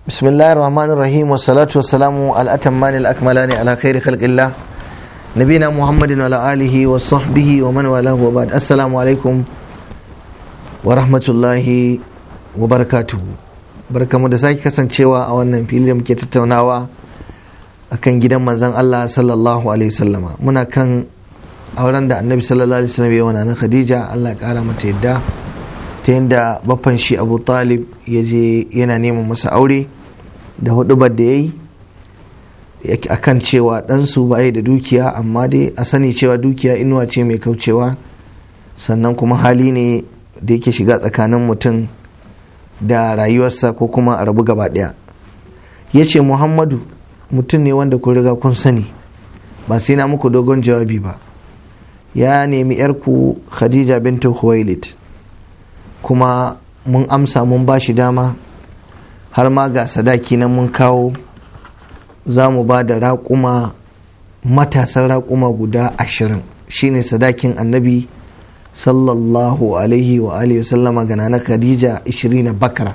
بسم الله الرحمن الرحيم والصلاة والسلام على الأتمان الأكملان على خير خلق الله نبينا محمد وعلى آله وصحبه ومن والاه وبعد السلام عليكم ورحمة الله وبركاته barkamu da sake kasancewa a wannan fili da muke tattaunawa akan gidan manzon Allah sallallahu alaihi wasallama muna kan auren da annabi sallallahu alaihi wasallam ya wana na Khadija Allah ya kara mata yadda ta yadda baffan shi Abu Talib ya je yana neman masa aure da hudubar da ya yi akan cewa ɗansu ba da dukiya amma dai a sani cewa dukiya inuwa ce mai kaucewa sannan kuma hali ne da yake shiga tsakanin mutum da rayuwarsa ko kuma a rabu gaba ɗaya ya ce muhammadu mutum ne wanda kun riga kun sani ba sai na muku dogon jawabi ba ya nemi yarku khadija bintu khuwailid kuma mun amsa mun ba shi dama har ma ga sadaki nan mun kawo za mu ba da raƙuma matasan raƙuma guda ashirin shine sadakin annabi sallallahu alaihi wa alihi sallama ga na khadija 20 bakara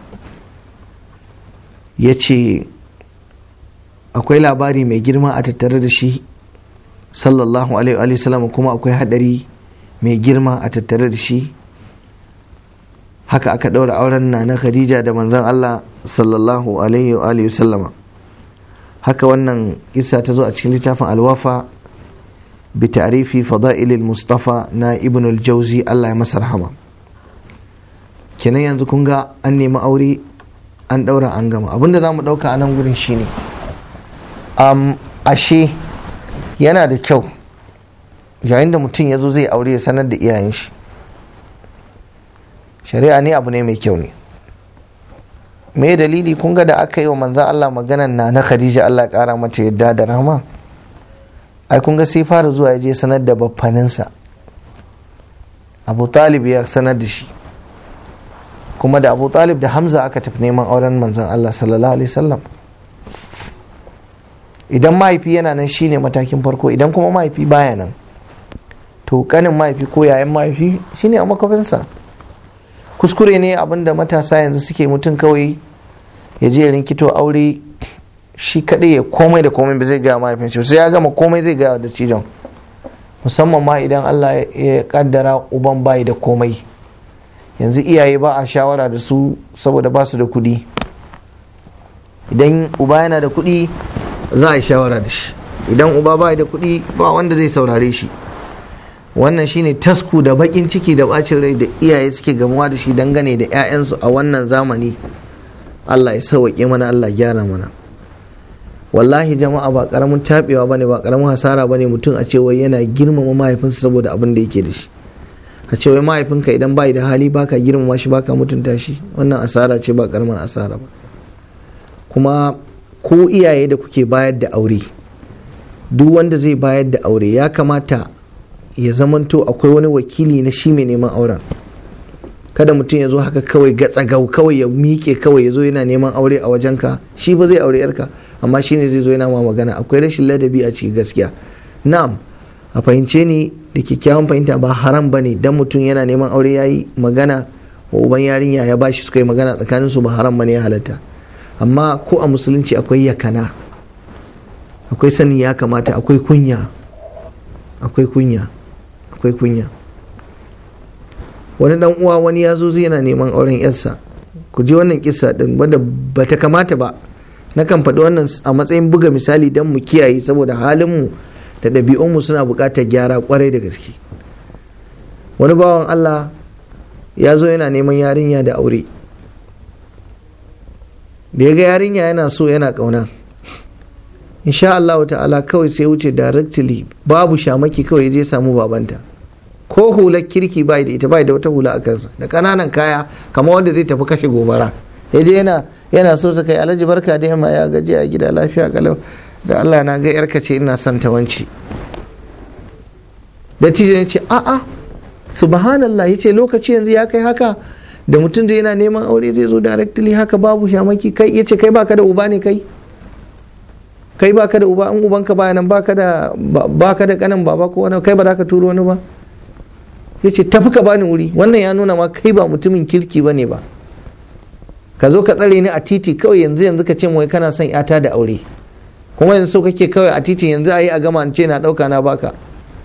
ya ce akwai labari mai girma a tattare da shi sallallahu alaihi wa sallama kuma akwai hadari mai girma a tattare da shi haka aka ɗaura auren na na khadija da manzon allah sallallahu alaihi wa alihi sallama haka wannan kisa ta zo a cikin littafin alwafa bi ta'rifi fada'ilil mustafa na ibn al-jauzi Allah ya masa rahama kenan yanzu kun ga an nemi aure an daura an gama abinda za mu dauka a nan gurin shine um, ashe yana da kyau yayin da mutum ya zo zai aure ya sanar da iyayen shi shari'a ne abu ne mai kyau ne me dalili kun ga da aka yi wa manzan Allah maganan na na Khadija Allah kara mace yadda da rahama ai kun ga sai fara zuwa ya je sanar da baffaninsa Abu Talib ya sanar da shi kuma da Abu Talib da Hamza aka tafi neman auren manzan Allah sallallahu alaihi wasallam idan mahaifi yana nan shine matakin farko idan kuma mahaifi baya nan to kanin mahaifi ko yayan mahaifi shine a makwafinsa kuskure ne abinda matasa yanzu suke mutum kawai ya je rinkito aure shi kadai ya komai da komai ba zai gaya mahaifin shi sai ya gama komai zai gaya da cijon musamman ma idan Allah ya kaddara uban bayi da komai yanzu iyaye ba a shawara da su saboda ba su da kudi idan uba yana da kudi za a yi shawara da shi idan uba bayi da kudi ba wanda zai saurare shi wannan shine tasku da bakin ciki da bacin rai da iyaye suke gamuwa da shi dangane da 'ya'yansu a wannan zamani Allah ya sauwaƙe mana Allah gyara mana wallahi jama'a ba karamin taɓewa bane ba karamin hasara bane mutum a cewa yana girmama mahaifinsa saboda abin da yake da shi a cewa mahaifinka idan bai da hali baka girmama shi baka mutunta shi wannan asara ce ba karamin asara ba kuma ko iyaye da kuke bayar da aure duk wanda zai bayar da aure ya kamata ya zamanto akwai wani wakili na shi mai neman auren kada mutum ya zo haka kawai gatsagau kawai ya miƙe kawai ya zo yana neman aure a wajenka shi ba zai aure yarka amma shi ne zai zo yana ma magana akwai rashin ladabi a cikin gaskiya na'am a fahimce ni da kyakkyawan fahimta ba haram ba ne dan mutum yana neman aure ya yi magana wa uban yarinya ya bashi suka yi magana tsakanin su ba haram ba ne ya halatta amma ko a musulunci akwai yakana akwai sanin ya kamata akwai kunya akwai kunya akwai kunya wani dan uwa wani ya zo zai yana neman auren yarsa ku ji wannan kisa din wadda bata kamata ba na kan faɗi wannan a matsayin buga misali don mu kiyaye saboda halinmu da ɗabi'unmu suna buƙatar gyara kwarai da gaske wani bawan Allah ya zo yana neman yarinya da aure da ya ga yarinya yana so yana ƙauna insha Allah ta'ala kawai sai wuce directly babu shamaki kawai je samu babanta ko hular kirki bai da ita bai da wata hula a kansa da kananan kaya kamar wanda zai tafi kashe gobara yaje yana yana so ta kai alhaji barka da yamma ya gaji a gida lafiya kalau da Allah na ga yarka ce ina son ta wanci da tijin ce a a subhanallah yace lokaci yanzu ya kai haka da mutum zai yana neman aure zai zo directly haka babu shamaki kai yace kai baka da uba ne kai kai baka da uba in ubanka baya nan baka da baka da kanin baba ko wani kai ba za ka turo wani ba yace tafi ka bani wuri wannan ya nuna ma kai ba mutumin kirki bane ba ka zo ka tsare ni a titi kawai yanzu yanzu ka ce wai kana son yata da aure kuma yanzu so kake kawai a titi yanzu a yi a gama ce na ɗauka na baka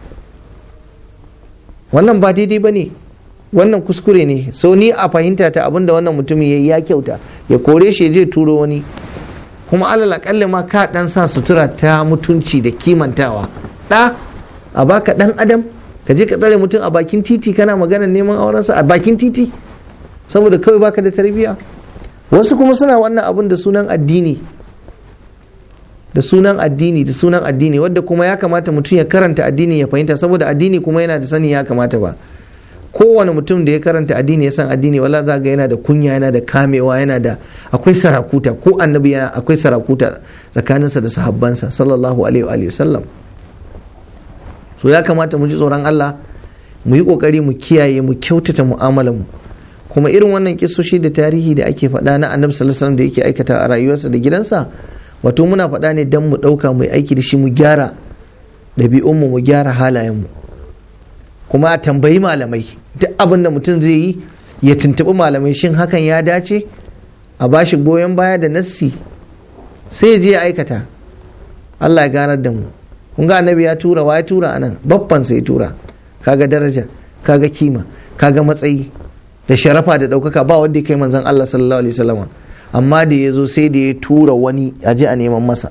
wannan ba daidai ba ne wannan kuskure ne so ni a fahimta ta abinda wannan mutumin ya ya kyauta ya kore shi je turo wani kuma alal akalli ma ka dan sa sutura ta mutunci da kimantawa da a baka dan adam ka je ka tsare mutum a bakin titi kana magana neman aurensa a bakin titi saboda kawai baka da tarbiyya wasu kuma suna wannan abun da sunan addini da sunan addini da sunan addini wadda kuma ya kamata mutum ya karanta addini ya fahimta saboda addini kuma yana da sani ya kamata ba kowane mutum da ya karanta addini ya san addini wala za ga yana da kunya yana da kamewa yana da akwai sarakuta ko annabi yana akwai sarakuta tsakaninsa da sahabbansa sallallahu alaihi wa sallam so ya kamata mu ji tsoron Allah mu yi kokari mu kiyaye mu kyautata mu'amalar mu kuma irin wannan kisoshi da tarihi da ake faɗa na annabi sallallahu alaihi da yake aikata a rayuwarsa da gidansa wato muna faɗa ne don mu ɗauka mu aiki da shi mu gyara ɗabi'unmu mu gyara halayenmu kuma a tambayi malamai duk abin da mutum zai yi ya tuntuɓi malamai shin hakan ya dace a bashi goyon baya da nassi sai ya je ya aikata Allah ya ganar da mu kun ga annabi ya tura wa ya tura anan babban sai tura kaga daraja kaga kima kaga matsayi da sharafa da ɗaukaka ba wanda ya kai manzon Allah sallallahu alaihi wasallam amma da ya zo sai da ya tura wani a je a neman masa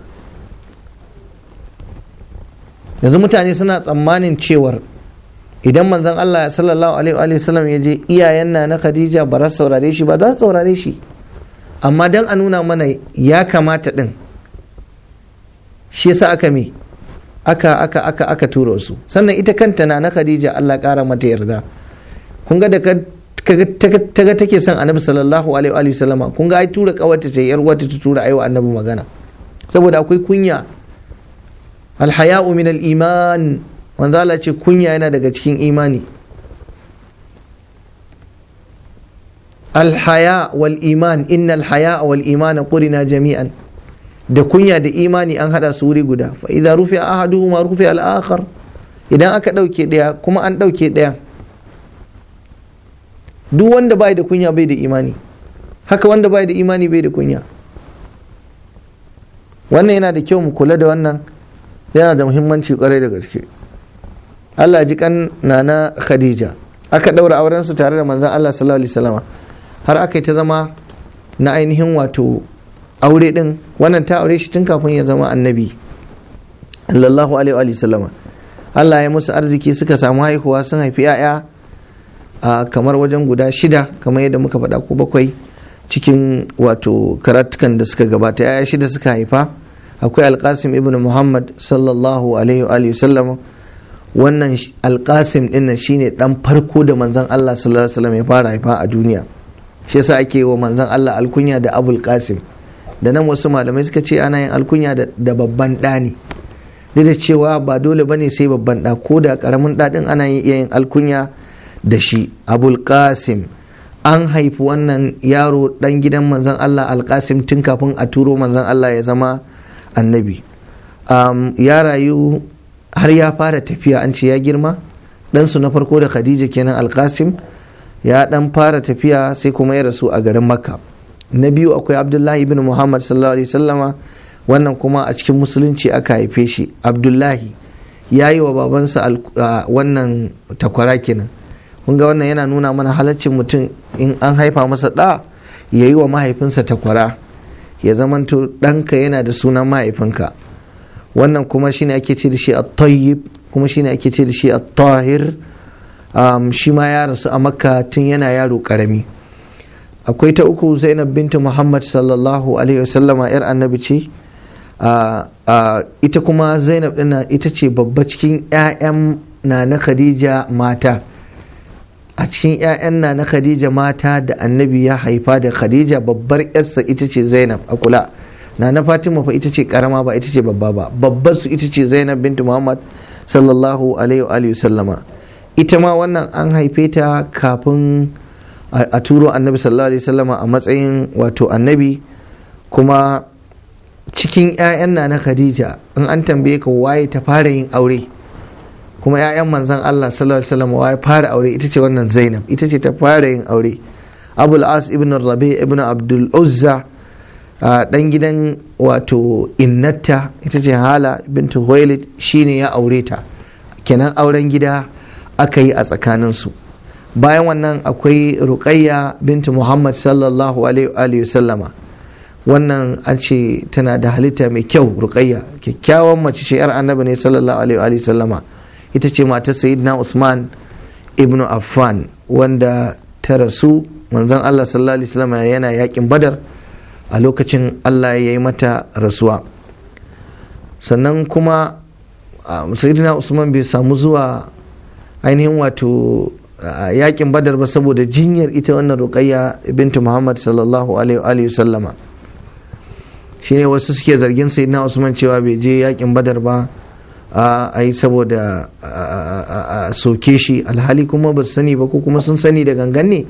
yanzu mutane suna tsammanin cewar idan manzon Allah sallallahu alaihi wasallam ya je iyayen na na Khadija ba za su saurare shi ba za su saurare shi amma dan a nuna mana ya kamata din shi yasa aka me aka aka aka aka tura su sannan ita kanta na na Khadija Allah kara mata yarda kun ga da ta ga take son annabi sallallahu alaihi wa sallama kun ga ai tura kawata ce yar wata ta tura aiwa annabi magana saboda akwai kunya alhaya'u min al-iman wanda Allah ce kunya yana daga cikin imani alhaya wal iman innal haya wal imana qurina jami'an da kunya da imani an hada su wuri guda fa idza rufi ahaduhuma rufi al-akhar idan aka dauke daya kuma an dauke daya duk wanda bai da kunya bai da imani haka wanda bai da imani bai da kunya wannan yana da kyau mu kula da wannan yana da muhimmanci kwarai da gaske Allah ji kan nana Khadija aka daura auren su tare da manzon Allah sallallahu alaihi wasallam har aka yi ta zama na ainihin wato aure din wannan ta aure shi tun kafin ya zama annabi sallallahu alaihi wasallam Allah ya musu arziki suka samu haihuwa sun haifi 'ya'ya a kamar wajen guda shida kamar yadda muka faɗa ko bakwai cikin wato karatukan da suka gabata yaya shida suka haifa akwai alkasim ibn muhammad sallallahu alaihi wa sallam wannan alkasim din shine dan farko da manzon Allah sallallahu alaihi wasallam ya fara haifa a duniya shi yasa ake wa manzon Allah alkunya da abul qasim da nan wasu malamai suka ce ana yin alkunya da babban ɗa ne duk da cewa ba dole bane sai babban ɗa ko da ƙaramin ɗaɗin ana yin alkunya da shi abul qasim an haifi wannan yaro dan gidan manzon Allah alkasim tun kafin a turo manzon Allah ya zama annabi um, ya rayu har ya fara tafiya an ce ya girma ɗansu na farko da khadija kenan alkasim ya dan fara tafiya sai kuma ya rasu a garin makka na biyu akwai abdullahi ibn muhammad sallallahu alaihi wasallama wannan kuma a cikin musulunci aka haife shi abdullahi ya yi wa babansa wannan takwara kenan kun ga wannan yana nuna mana halaccin mutum in an haifa masa ɗa ya yi wa mahaifinsa takwara ya zamanto ɗanka yana da sunan mahaifinka wannan kuma shine ake ce da shi a tayyib kuma shine ake ce da shi a tahir shi ma ya rasu a makka tun yana yaro karami akwai ta uku zainab bintu muhammad sallallahu alaihi wasallama yar annabi ce ita kuma zainab ɗina ita ce babba cikin 'ya'yan na na khadija mata a cikin 'ya'yan na na khadija mata da annabi ya haifa da khadija babbar yarsa ita ce zainab a kula na na fatima fa ita ce karama ba ita ce babba ba babbar su ita ce zainab bintu muhammad sallallahu alaihi wa sallama ita ma wannan an haife ta kafin a turo annabi sallallahu alaihi sallama a matsayin wato annabi kuma cikin 'ya'yan na na khadija in an tambaye ka waye ta fara yin aure kuma 'ya'yan manzan Allah sallallahu alaihi wasallam wa fara aure ita ce wannan Zainab ita ce ta fara yin aure abul as ibn rabi ibn abdul uzza dan gidan wato innata ita ce hala bintu huwailid shine ya aure ta kenan auren gida aka yi a tsakaninsu bayan wannan akwai ruqayya bintu muhammad sallallahu alaihi sallama wannan an ce tana da halitta mai kyau ruqayya kyakkyawan mace ce yar annabi ne sallallahu alaihi sallama ita ce matar sayyidina usman ibnu affan wanda ta rasu manzon allah sallallahu alaihi sallama yana yakin badar a lokacin allah ya yi mata rasuwa sannan kuma sayyidina usman bai samu zuwa ainihin wato yakin badar ba saboda jinyar ita wannan ruqayya bintu muhammad sallallahu alaihi sallama shine wasu suke zargin sayyidina usman cewa bai je yakin badar ba a yi saboda a soke shi alhali kuma ba su sani ba ko kuma sun sani da gangan ne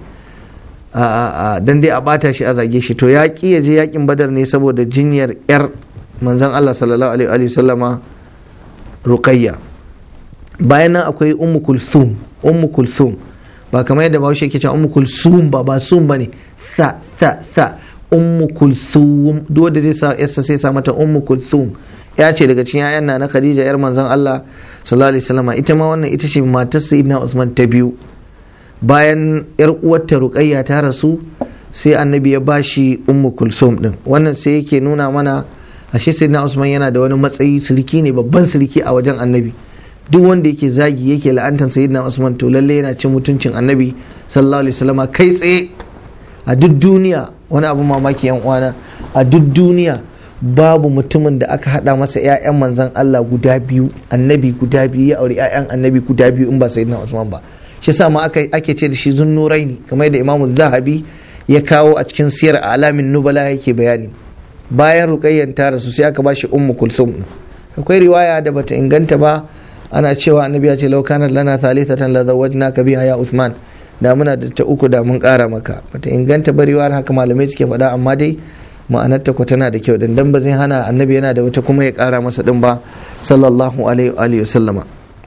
dan dai a bata shi a zage shi to ya ki ya je yakin badar ne saboda jinyar yar manzon Allah sallallahu alaihi sallama ruqayya bayan nan akwai ummu kulthum ummu kulthum ba kamar yadda bahaushe yake cewa ummu kulthum ba ba sum bane sa sa sa ummu kulthum duk wanda zai sa yassa sai sa mata ummu kulthum ya ce daga cikin yayan na Khadija yar manzon Allah sallallahu alaihi wasallam ita ma wannan ita ce matar sayyidina Usman ta biyu bayan yar uwarta Ruqayya ta rasu sai annabi ya bashi ummu kulthum din wannan sai yake nuna mana ashe sayyidina Usman yana da wani matsayi sirki ne babban sirki a wajen annabi duk wanda yake zagi yake la'antar sayyidina Usman to lalle yana cin mutuncin annabi sallallahu alaihi wasallam kai tsaye a duk duniya wani abu mamaki yan uwana a duk duniya babu mutumin da aka hada masa 'ya'yan manzan Allah guda biyu annabi guda biyu ya aure 'ya'yan annabi guda biyu in ba sayyidina Usman ba shi yasa ma ake ce da shi zunnuraini kamar da Imam Zahabi ya kawo a cikin siyar alamin nubala yake bayani bayan ruqayyan ta rasu sai aka bashi ummu kulthum akwai riwaya da bata inganta ba ana cewa annabi ya ce law kana lana thalithatan la zawwajnaka biha ya Usman da muna da ta uku da mun kara maka bata inganta bariwar haka malamai suke faɗa amma dai ma'anarta ko tana da kyau dan ba zai hana annabi yana da wata kuma ya kara masa din ba sallallahu alaihi wa sallama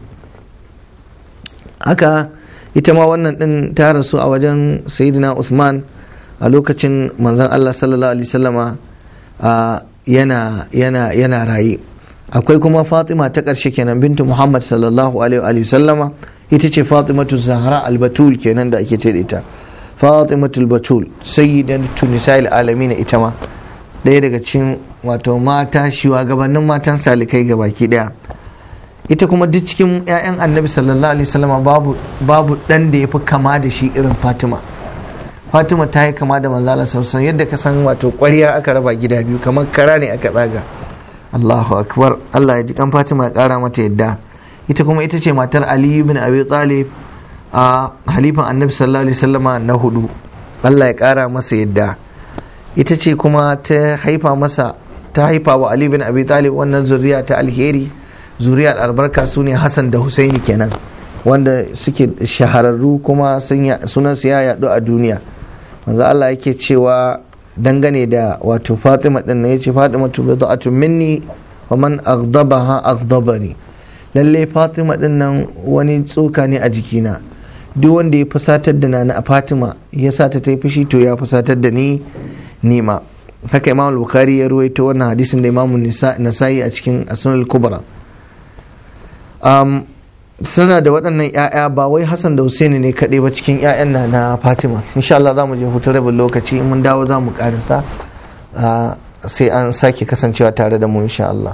haka ita ma wannan din ta rasu a wajen sayyidina Usman a lokacin manzon Allah sallallahu alaihi wasallama yana yana yana raye akwai kuma Fatima ta ƙarshe kenan bintu Muhammad sallallahu alaihi wasallama ita ce Fatimatu Zahra al-Batul kenan da ake ce da ita Fatimatul Batul sayyidatu nisa'il alamin ita ma ɗaya daga cikin wato mata shugabannin matan salikai ga baki ɗaya ita kuma duk cikin 'ya'yan annabi sallallahu alaihi wasallam babu babu dan da yafi kama da shi irin Fatima Fatima ta yi kama da manzala sallallahu yadda ka san wato ƙwarya aka raba gida biyu kamar kara ne aka tsaga Allahu akbar Allah ya ji kan Fatima ya kara mata yadda ita kuma ita ce matar Ali ibn Abi Talib a halifan annabi sallallahu alaihi wasallama na hudu Allah ya kara masa yadda ita ce kuma ta haifa masa ta haifa wa Ali bin Abi Talib wannan zuriya ta alheri zuriyar albarka su ne Hassan da Husaini kenan wanda suke shahararru kuma sunan su ya yadu a duniya manzo Allah yake cewa dangane da wato Fatima din ya ce Fatima tu bid'atun minni wa man aghdabaha aghdabani lalle Fatima din nan wani tsoka ne a jikina duk wanda ya fusatar da nana a Fatima ya sa ta ta yi fushi to ya fusatar da ni nima haka imam bukhari ya ruwaito wannan hadisin da imam nasa'i a cikin asunan kubra um, suna da waɗannan 'ya'ya ba wai hassan da husaini ne kaɗai ba cikin 'ya'yan na na fatima insha Allah za mu je hutu rabin lokaci in mun dawo za mu ƙarisa sai an sake kasancewa tare da mu insha Allah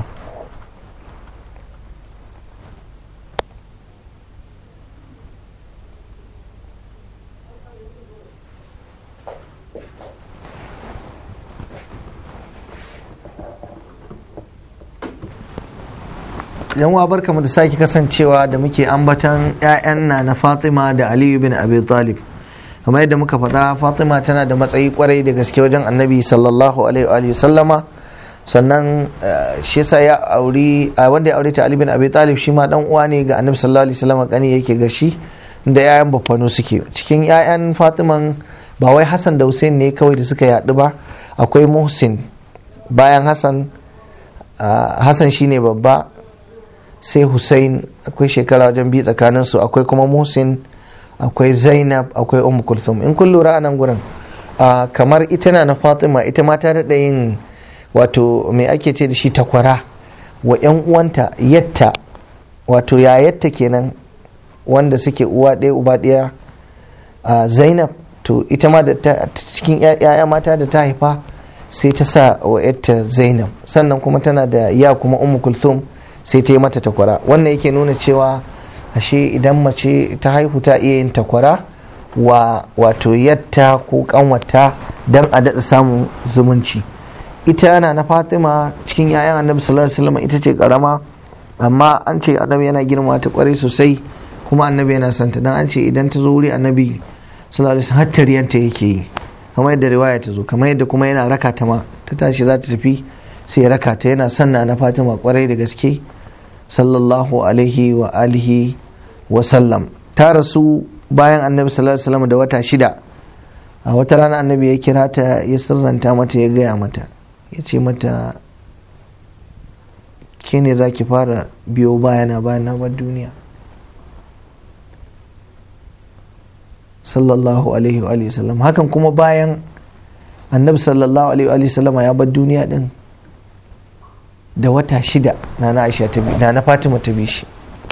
yan wa barka mu da sake kasancewa da muke ambatan 'ya'yan na na fatima da aliyu bin abi talib kamar yadda muka faɗa fatima tana da matsayi kwarai da gaske wajen annabi sallallahu alaihi sallama sannan shi yasa ya auri wanda ya aure ta ali bin abi talib shi ma dan uwa ne ga annabi sallallahu alaihi sallama kani yake ga shi da 'ya'yan bafano suke cikin 'ya'yan fatiman ba wai hassan da hussein ne kawai da suka yaɗu ba akwai muhsin bayan hassan hassan shine babba sai Hussein akwai shekara wajen biyu tsakanin su akwai kuma Musin akwai zainab akwai ummu kulsum in kun lura a nan gurin kamar ita na na fatima ita ma ta daɗa yin wato me ake ce da shi takwara wa 'yan uwanta yatta wato yayatta kenan wanda suke uwa ɗaya uba ɗaya zainab to ita ma da cikin 'ya'ya mata da ta haifa sai ta sa wa yatta zainab sannan kuma tana da ya kuma ummu kulsum sai ta yi mata takwara wannan yake nuna cewa ashe idan mace ta haihu ta iya yin takwara wa wato yatta ko kanwata don a daɗa samun zumunci ita yana na fatima cikin 'ya'yan annabi sallallahu alaihi wasallam ita ce karama amma an ce annabi yana girma ta kwarai sosai kuma annabi yana santa dan an ce idan ta zo wuri annabi sallallahu alaihi wasallam hattariyanta yake yi kamar yadda riwaya ta zo kamar yadda kuma yana raka ta ma ta tashi za ta tafi sai ya raka ta yana sanna na fatima kwarai da gaske sallallahu alaihi wa alihi wa sallam ta rasu bayan annabi sallallahu alaihi wasallam da wata shida a wata rana annabi ya kira ta ya sirranta mata ya gaya mata ya ce mata ke ne za ki fara biyo bayana bayan na bar duniya sallallahu alaihi wa sallam hakan kuma bayan annabi sallallahu alaihi wa sallama ya bar duniya din da wata shida na na aisha ta na na fatima ta bishi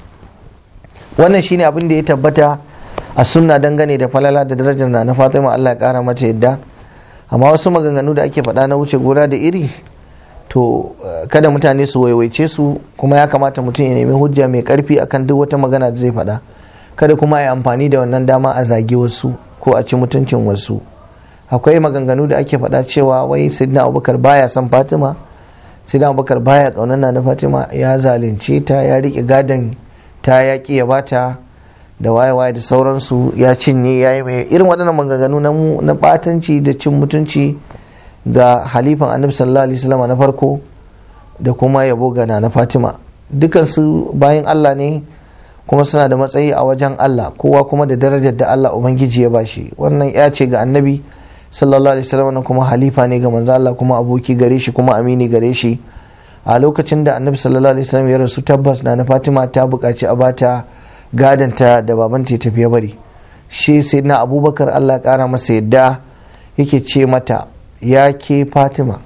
wannan shine abin da ya tabbata a sunna dangane da falala da darajar na na fatima Allah ya kara mata yadda amma wasu maganganu da ake faɗa na wuce gona da iri to kada mutane su waiwaice su kuma ya kamata mutum ya nemi hujja mai karfi akan duk wata magana da zai faɗa kada kuma ya amfani da wannan dama a zagi wasu ko a ci mutuncin wasu akwai maganganu da ake faɗa cewa wai sidna abubakar baya son fatima sidna abubakar baya ƙaunar na fatima ya zalunce ta ya riƙe gadon ta yaƙi ya bata da waye-waye da sauransu ya cinye ya yi mai irin waɗannan maganganu na ɓatanci da cin mutunci ga halifan annabi sallallahu alaihi wasallam na farko da kuma yabo ga na fatima dukansu bayan allah ne kuma suna da matsayi a wajen allah kowa kuma da darajar da allah ubangiji ya bashi wannan ya ce ga annabi sallallahu alaihi wasallam kuma halifa ne ga manzo allah kuma aboki gare shi kuma amini gare shi a lokacin da annabi sallallahu alaihi wasallam ya rasu tabbas na na fatima ta buƙaci a bata gadanta da babanta ya tafi ya bari shi sai na abubakar allah ƙara masa yadda yake ce mata ya ke fatima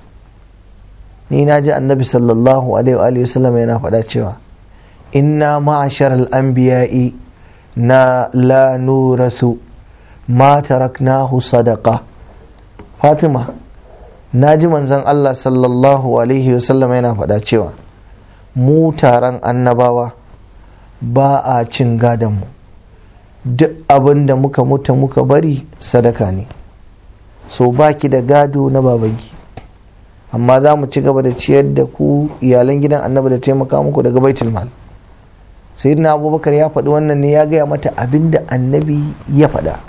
ni na ji annabi sallallahu alaihi wasallam yana faɗa cewa inna ma'ashar al'anbiya'i na la nurasu ma taraknahu sadaqa fatima na ji manzon allah sallallahu alaihi wasallam yana faɗa cewa mu taron annabawa ba a cin gadonmu duk abin da muka mutu muka bari sadaka ne so baki da gado na babanki amma za mu ci gaba da ciyar da ku iyalan gidan annabi da taimaka muku daga baitul mal sayyidina abubakar ya faɗi wannan ne ya gaya mata abin da annabi ya faɗa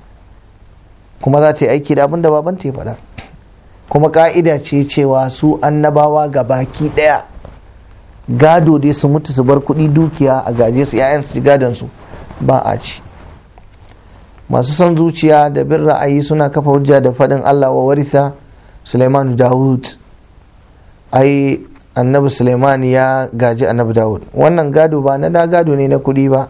kuma za ta yi aiki da abin da babanta ya faɗa kuma ka'ida ce cewa su annabawa ga baki ɗaya gado dai su mutu su bar kuɗi dukiya a gaje su 'ya'yan su gadon su ba a ci masu son zuciya da bin ra'ayi suna kafa hujja da faɗin Allah wa warisa Suleiman Dawud ai annabi Suleiman ya gaji annabi Dawud wannan gado ba na gado ne na kuɗi ba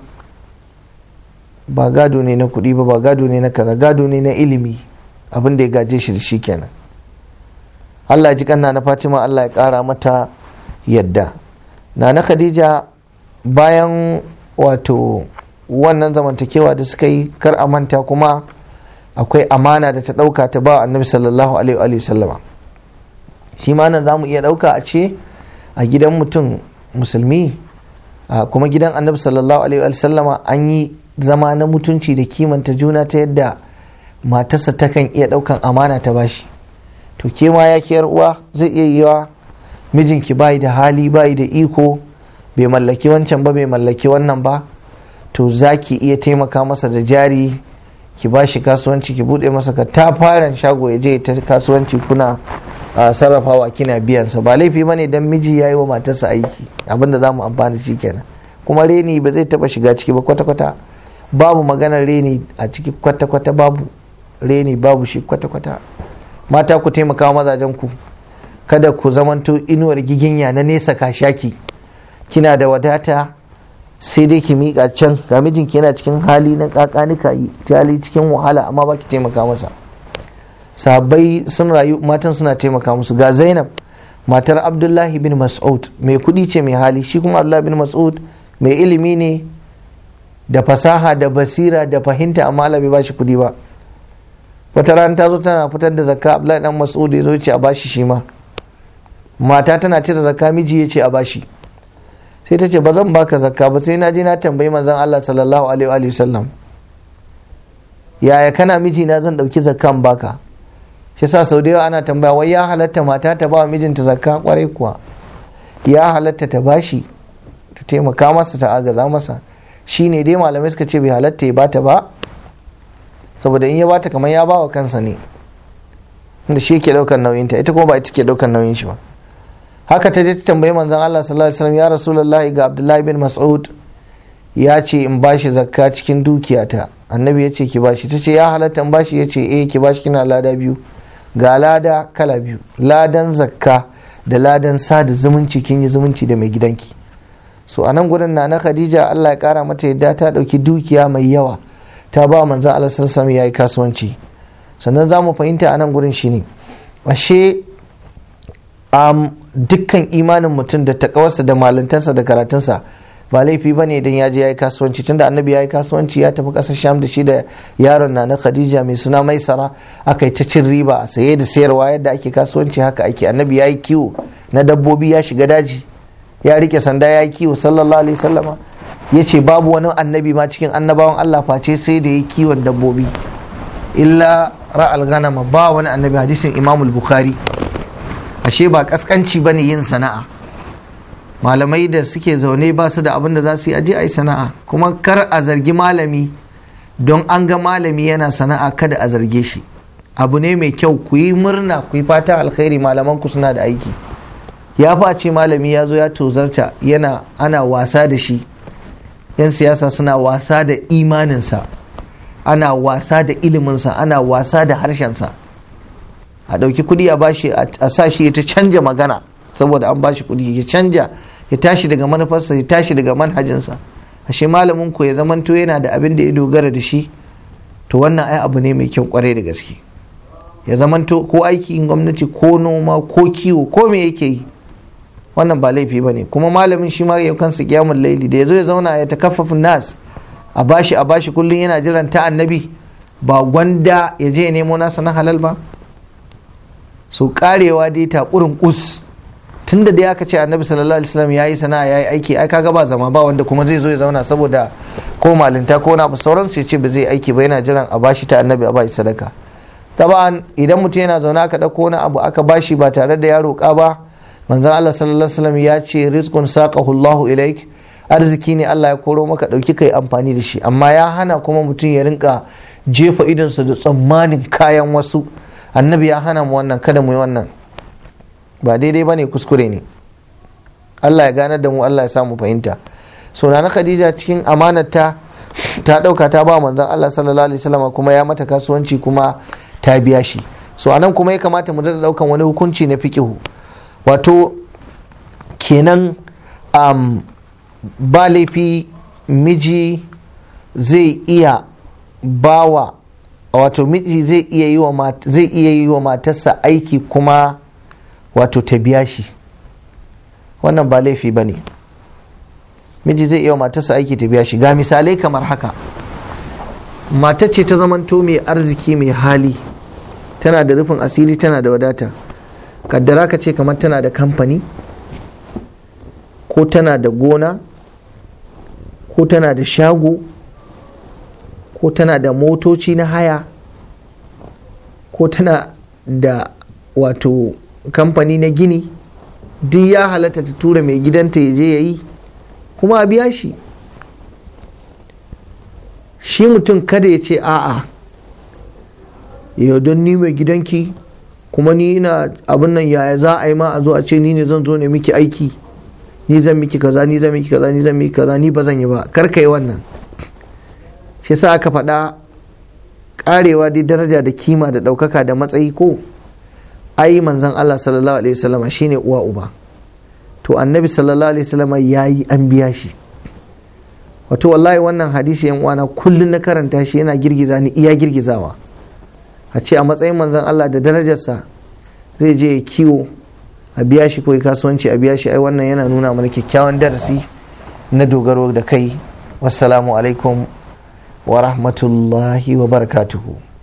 ba gado ne na kuɗi ba ba gado ne na kaza gado ne na ilimi abin da ya gaje shi da shi kenan Allah ji kanna na Fatima Allah ya ƙara mata yadda na na Khadija bayan wato wannan zamantakewa da suka yi kar a manta kuma akwai amana da ta ɗauka ta ba annabi sallallahu alaihi wa sallama shi ma nan za mu iya ɗauka a ce a gidan mutum musulmi kuma gidan annabi sallallahu alaihi wa sallama an yi zama na mutunci da kimanta juna ta yadda matarsa takan iya ɗaukan amana ta bashi to ke ma ya kiyar uwa zai iya yiwa mijinki bayi da hali bayi da iko bai mallaki wancan ba bai mallaki wannan ba to za ki iya taimaka masa da jari ki ba shi kasuwanci ki bude masa ka ta fara shago ya je ta kasuwanci kuna sarrafawa kina biyansa ba laifi ba ne don miji ya yi wa matarsa aiki abinda za mu amfani shi kenan kuma reni ba zai taba shiga ciki ba kwata-kwata babu maganar reni a ciki kwata-kwata babu reni babu shi kwata-kwata mata ku taimaka mazajen ku kada ku zamanto inuwar giginya na nesa kashaki kina da wadata sai dai ki miƙa can ga mijinki yana cikin hali na kakanika yi hali cikin wahala amma ba ki taimaka masa sahabbai sun rayu matan suna taimaka musu ga zainab matar abdullahi bin mas'ud mai kudi ce mai hali shi kuma abdullahi bin mas'ud mai ilimi ne da fasaha da basira da fahimta amma Allah bai bashi kudi ba wata rana ta zo tana fitar da zakka abdullahi dan mas'ud ya zo ce a bashi shi ma mata tana cire zakka miji ya ce a bashi sai ta ce ba zan baka zakka ba sai na je na tambayi manzon Allah sallallahu alaihi wa sallam yaya kana miji na zan dauki zakkan baka shi sa sau da yawa ana tambaya wai ya halatta mata ta ba mijinta zakka kwarai kuwa ya halatta ta bashi ta taimaka masa ta agaza masa shi ne dai malamai suka ce bai halatta ya bata ba saboda in ya bata kamar ya ba wa kansa ne inda shi ke daukar nauyinta ita kuma ba ita ke daukar nauyin shi ba haka ta je ta tambayi manzon Allah sallallahu alaihi wasallam ya rasulullahi ga Abdullahi bin Mas'ud ya ce in bashi zakka cikin dukiyata annabi ya ce ki bashi ta ce ya halatta in bashi ya ce eh ki bashi kina lada biyu ga lada kala biyu ladan zakka da ladan sada zumunci kin yi zumunci da mai gidanki so a nan gurin na na khadija allah ya kara mata yadda ta dauki dukiya mai yawa ta ba manzan allah sallallahu ya yi kasuwanci sannan za mu fahimta a nan gurin shine ashe um, dukkan imanin mutum da takawarsa da malintarsa da karatunsa ba laifi ba ne idan ya je ya yi kasuwanci tunda annabi ya yi kasuwanci ya tafi ƙasar sham da shi da yaron na na khadija mai suna maisara aka yi ta cin riba a saye da sayarwa yadda ake kasuwanci haka ake annabi ya yi kiwo na dabbobi ya shiga daji ya rike sanda ya yi kiwo sallallahu alaihi sallama ya ce babu wani annabi ma cikin annabawan allah face sai da ya yi kiwon dabbobi illa ra'al ganama ba wani annabi hadisin imamul bukhari ashe ba kaskanci bane yin sana'a malamai da suke zaune ba su da abin da za su yi aje a yi sana'a kuma kar a zargi malami don an ga malami yana sana'a kada a zarge shi abu ne mai kyau ku yi murna ku yi fata alkhairi malaman ku suna da aiki ya face malami ya zo ya tozarta yana ana wasa da shi yan siyasa suna wasa da imaninsa ana wasa da iliminsa ana wasa da harshensa a ɗauki kuɗi a bashi a sa shi ta canja magana saboda an bashi kuɗi ya canja ya tashi daga manufarsa ya tashi daga manhajinsa ashe malamin ku ya zamanto yana da abin da ya dogara da shi to wannan ai abu ne mai kyau kwarai da gaske ya zamanto ko aikin gwamnati ko noma ko kiwo ko me yake yi wannan ba laifi ba ne kuma malamin shi ma ya kansa kiyamun laili da ya zo ya zauna ya takaffafin nas a bashi a bashi kullum yana jiran ta annabi ba gwanda ya je ya nemo nasa na halal ba so karewa dai takurin us tun da dai aka ce annabi sallallahu alaihi wasallam yayi sana'a yayi aiki ai kaga ba zama ba wanda kuma zai zo ya zauna saboda ko malinta ko na sauran su ce ba zai aiki ba yana jiran a bashi ta annabi a bashi sadaka taban idan mutum yana zaune aka dauko wani abu aka bashi ba tare da ya roƙa ba manzon Allah sallallahu alaihi wasallam ya ce rizqun saqahu Allahu ilaik arziki ne Allah ya koro maka dauki kai amfani da shi amma ya hana kuma mutum ya rinka jefa idonsa da tsammanin kayan wasu annabi ya hana mu wannan kada mu yi wannan ba daidai ba ne kuskure ne Allah ya ganar da mu Allah ya samu fahimta so na Khadija cikin amanarta ta dauka ta ba manzon Allah sallallahu alaihi wasallam kuma ya mata kasuwanci kuma ta biya shi so anan kuma ya kamata mu da daukan wani hukunci na fiqihu wato kenan um, ba laifi miji zai iya bawa wato miji zai iya yi wa zai iya yi wa matarsa aiki kuma wato ta biya shi wannan ba laifi ba ne miji zai iya wa matarsa aiki ta biya shi ga misalai kamar haka matar ce ta zamanto mai arziki mai hali tana da rufin asiri tana da wadata kaddara ka ce kamar tana da kamfani ko tana da gona ko tana da shago ko tana da motoci na haya ko tana da wato kamfani na gini duk ya halatta ta tura mai gidanta ya je ya yi kuma a biya shi shi mutum kada ya ce a'a yau don ni mai gidanki kuma ni ina abin nan yaya za a yi ma a zo a ce ni ne zan zo ne miki aiki ni zan miki kaza ni zan miki kaza ni zan miki kaza ni ba zan yi ba kar ka yi wannan shi sa aka faɗa karewa dai daraja da kima da ɗaukaka da matsayi ko ai manzon Allah sallallahu alaihi wasallam shine uwa uba to annabi sallallahu alaihi wasallam ya yi an biya shi wato wallahi wannan hadisi yan uwana kullun na karanta shi yana girgiza ni iya girgizawa a ce a matsayin manzon Allah da darajarsa zai je ya kiwo a biya shi ko kasuwanci a biya shi ai wannan yana nuna mana kyakkyawan darasi na dogaro da kai wassalamu alaikum wa rahmatullahi wa barakatuhu